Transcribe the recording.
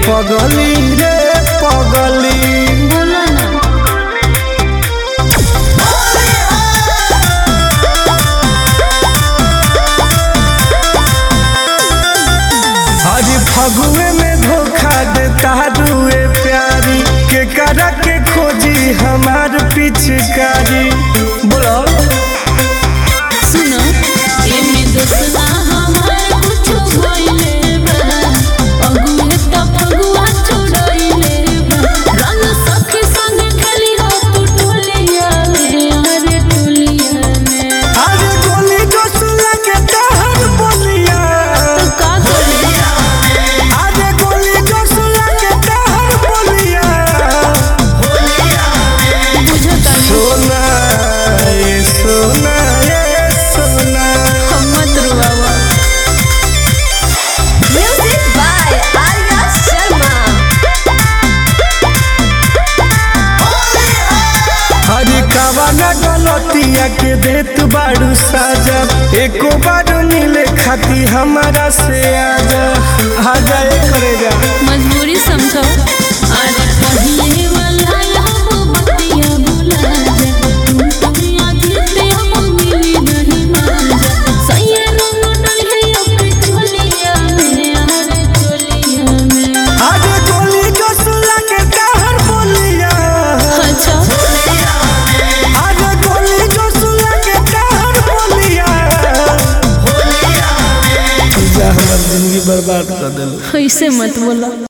पगली रे पगली बोला ना आज फगुए में धोखा देता रुए प्यारी के करा के खोजी हमार पिचकारी बोलो सुनो एमे दोस्ता हमार कुछो भइले बा अगुए त फगुआ छोड़इले बा रंग सखी संग खेली हो तू टोलिया में अरे टोलिया में अरे गोली जोसुला के तहर बोलिया तो का करी अरे गोली जोसुला के तहर बोलिया बुझता नहीं सोना ये सोना ये सोना हम मत रुआवा Music by Arya Sharma. हरी कवाना गलतिया के देत बाड़ू साजा एको बार मिले खाती हमारा से आजा आजा ए करेगा मजबूरी समझो अरे पहिले वाला हम बतिया भुला जा तुम दुनिया जीते हम मिली नहीं माजा सैया रंग डल है अपने चोलिया में अरे चोलिया में आज गोली जोसुला के तहर बोलिया अच्छा आज गोली जोसुला के तहर बोलिया जा हमर जिंदगी बर्बाद कर देलो ऐसे मत बोला